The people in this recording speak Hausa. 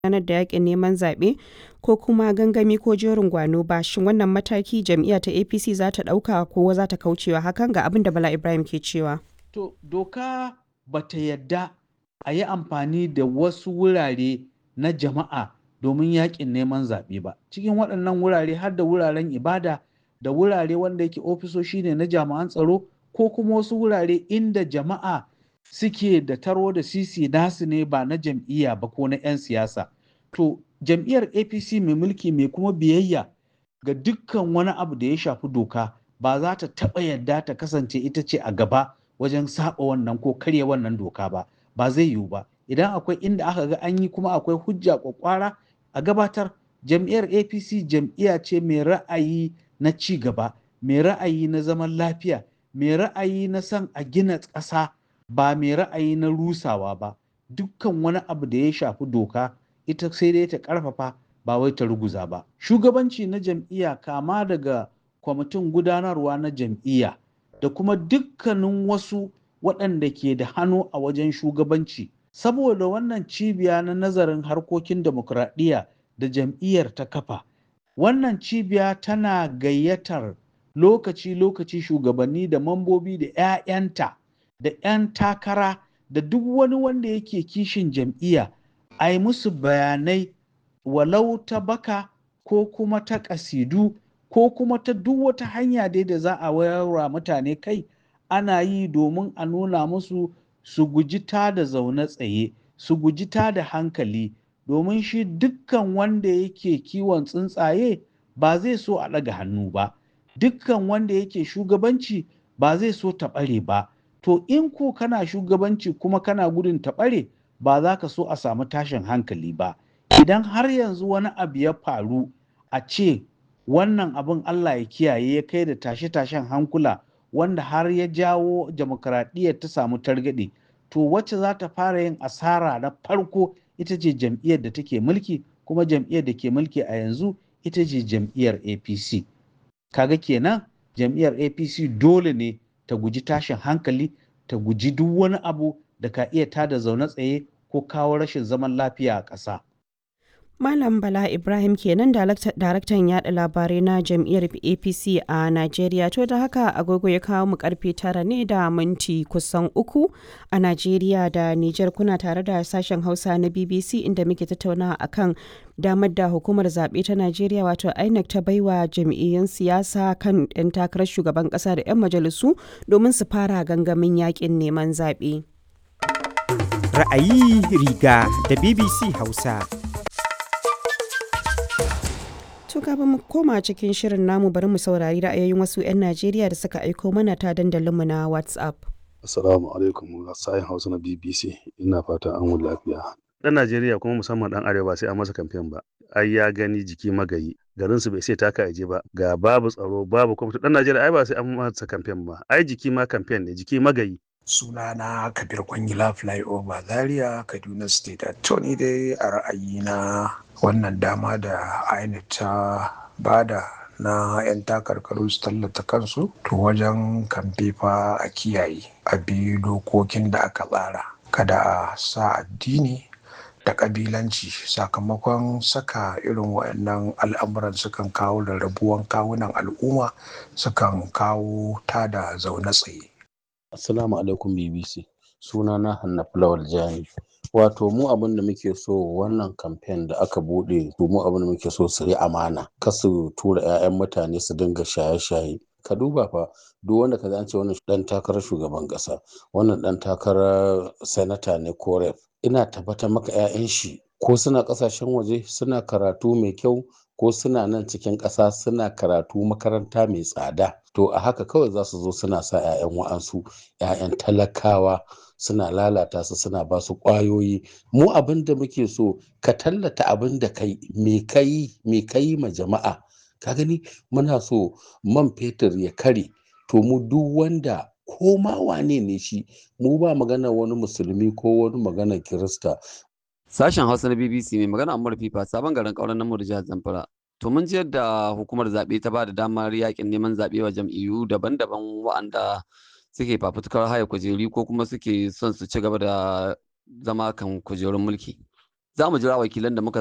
gudanar da yaƙin neman zaɓe ko kuma gangami ko jerin gwano ba, shin wannan mataki jam'iyyar ta APC za ta ɗauka ko za ta kaucewa hakan? Ga abin da Bala Ibrahim ke cewa. To, doka ba ta yadda a yi amfani da wasu wurare na jama'a domin yaƙin neman zaɓe ba. Cikin waɗannan wurare har da wuraren ibada da wurare wanda yake ofisoshi ne na jami'an tsaro ko kuma wasu wurare inda jama'a suke da taro da sisi nasu ne ba na jam'iyya ba ko na 'yan siyasa. To, jam'iyyar APC mai mulki mai kuma biyayya ga dukkan wani abu da ya shafi doka ba za ta taɓa yadda ta kasance ita ce a gaba wajen saba wannan ko karya wannan doka ba. Ba zai yiwu ba. Idan akwai inda aka ga an yi kuma akwai hujja kwakwara a gabatar jam'iyyar APC jam'iyya ce mai ra'ayi na ci gaba, mai ra'ayi na zaman lafiya, mai ra'ayi na son a gina ƙasa ba mai ra'ayi na rusawa ba. Dukkan wani abu da ya shafi doka ita sai dai ta ƙarfafa ba wai ta ruguza ba. Shugabanci na jam'iyya kama daga kwamitin gudanarwa na jam'iyya da kuma dukkanin wasu waɗanda ke da hannu a wajen shugabanci. Saboda wannan cibiya na nazarin harkokin demokuraɗiyya da jam'iyyar ta kafa. Wannan cibiya tana gayyatar lokaci-lokaci shugabanni da mambobi da 'ya'yanta da 'yan takara da duk wani wanda yake kishin jam'iyya a yi musu bayanai walau ta baka ko kuma ta ƙasidu ko kuma ta duk wata hanya dai da za a wayarwa mutane kai ana yi domin a nuna musu su guji ta da zaune tsaye su guji ta da hankali domin shi dukkan wanda yake kiwon tsuntsaye ba zai so a ɗaga hannu ba dukkan wanda yake shugabanci ba zai so ta ɓare ba to in ko kana shugabanci kuma kana gudun ta ɓare ba za ka so a samu tashin hankali ba idan har yanzu wani abu ya faru a ce wannan abin Allah ya kiyaye ya kai da tashe-tashen hankula wanda har ya jawo demokradiyyar ta samu targaɗe to wacce za ta fara yin asara na farko ita ce jam'iyyar da take mulki kuma jam'iyyar da ke mulki a yanzu ita ce jam'iyyar apc kaga kenan jam'iyyar apc dole ne ta guji tashin hankali ta guji duk wani abu da ka iya tada zaune tsaye ko kawo rashin zaman lafiya a ƙasa. Malam Bala Ibrahim kenan daraktan yada labarai na jam'iyyar APC a Najeriya to da haka agogo ya kawo mu karfe tara ne da minti kusan uku a Najeriya da Nijar kuna tare da sashen Hausa na BBC inda muke tattaunawa akan damar da hukumar zaɓe ta Najeriya wato INEC ta baiwa jam'iyyun siyasa kan 'yan takarar shugaban ƙasa da 'yan majalisu domin su fara gangamin yakin neman zaɓe. Ra'ayi riga da BBC Hausa. To kafin mu koma cikin shirin namu bari mu saurari ra'ayoyin wasu 'yan Najeriya da suka aiko mana ta dandalinmu na WhatsApp. Assalamu alaikum sayin Hausa na BBC ina fata an wuni lafiya. Dan Najeriya kuma musamman dan Arewa sai an masa kamfen ba. Ai ya gani jiki magayi. Garin su bai sai taka aje ba. Ga babu tsaro babu kuma dan Najeriya ai ba sai an masa kamfen ba. Ai jiki ma kamfen ne jiki magayi. sunana kabir kwangila flyover zaria kaduna state to ni dai a ra'ayina wannan dama da inec ta bada na 'yan takarkaru su tallata kansu to wajen kamfe fa a kiyaye a bi dokokin da aka tsara kada a sa addini da kabilanci sakamakon saka irin waɗannan al'amuran sukan kawo rarrabuwan kawunan al'umma sukan kawo tada zaune tsaye Assalamu alaikum BBC. Suna na Hanna Fulawal Jani. Wato mu abin da muke so wannan kamfen da aka bude to mu abin da muke so su yi amana. Kasu tura 'ya'yan mutane su dinga shaye-shaye. Ka duba fa duk wanda ka ce wannan dan takarar shugaban kasa, wannan dan takarar sanata ne ko rep. Ina tabbatar maka 'ya'yan shi ko suna kasashen waje suna karatu mai kyau ko suna nan cikin ƙasa suna karatu makaranta mai tsada to a haka kawai za su zo suna sa 'ya'yan wa'ansu 'ya'yan talakawa suna lalata su suna ba su ƙwayoyi mu abin da muke so ka tallata abin da kai me kai me kai ma jama'a ka gani muna so man fetur ya kare to mu duk wanda ko ma wane ne shi mu ba magana wani musulmi ko wani magana kirista Sashen Hausa na BBC mai magana Ammar Fifa sabon garin ƙauren namu da jihar Zamfara. To mun ji yadda hukumar zaɓe ta ba da damar yakin neman zaɓe wa jam'iyyu daban-daban wa'anda suke fafutukar haya kujeri ko kuma suke son su ci gaba da zama kan kujerun mulki. za mu jira wakilan da muka